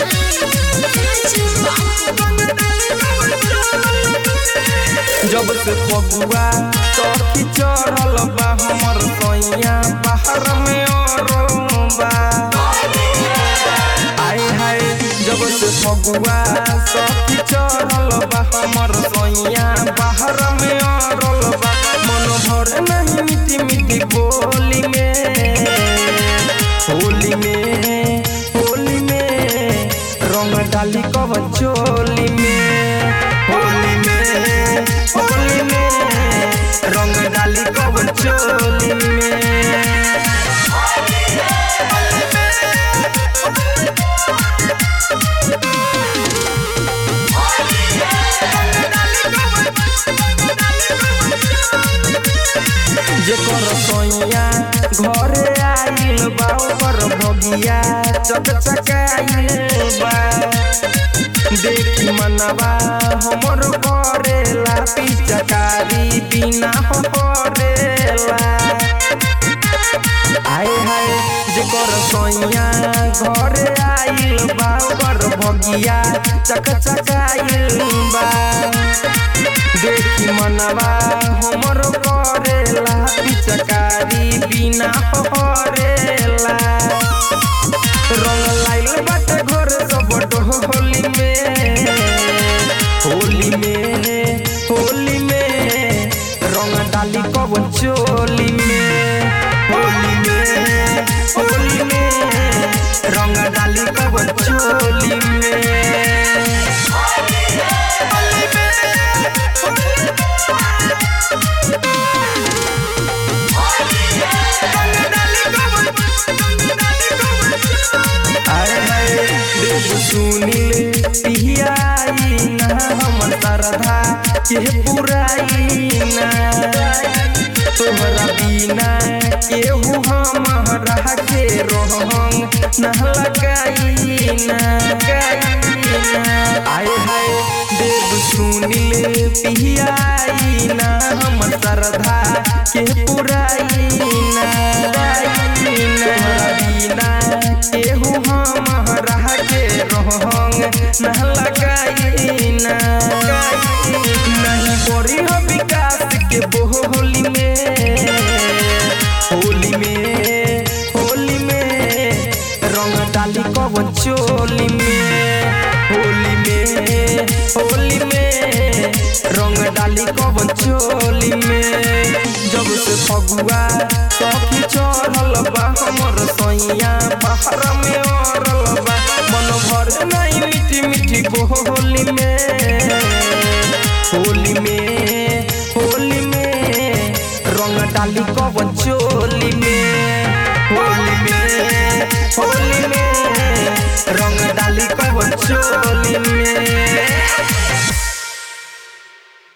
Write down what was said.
जब से फगुआ सखी चढ़ल बा हमर सैया बाहर में अरबा आय हाय जब से फगुआ सखी चढ़ल बा हमर सैया बाहर में अरबा मन भर नहीं मिट्टी मिट्टी बोली में होली में होली में रंग डाली कब चोली में होली में होली में रंग डाली कब चोली में जेकर सैया घरे आइल बा ओकर भगिया चकचकाइल बा देखी मनवा हमर करेला पिचकारी बिना हरेला आय हाय जेकर सैया घरे आइल बा ओकर भगिया चकचकाइल बा देखी मनवा हमर करेला पिचकारी बिना हरेला रंग लाइल बाटे घर सब होली में होली में होली में रंग डाली कब चोली में होली में होली में रंग डाली कब चोली में अरे हाय देव सुनील पिहियाई ना हमर श्रद्धा के पुराई ना तोहरा बिना केहू हमरा के रोहंग न लगाई ना आय हाय देव सुनील पिहियाई ना हमर श्रद्धा के पुराई ना तोहरा बिना केहू हमरा के रोहंग न लगाई ना नहीं करी हो विकास के बोली में होली में होली में रंग डाली कब चोली में होली में होली में रंग डाली कब चोली में जब से फगुआ सखी चढ़ल बा हमर सैया बाहर में अरल बा मन भर नहीं मीठी मीठी बोली में होली में होली में रंग डाली कब चोली में होली में होली में रंग डाली कब चोली में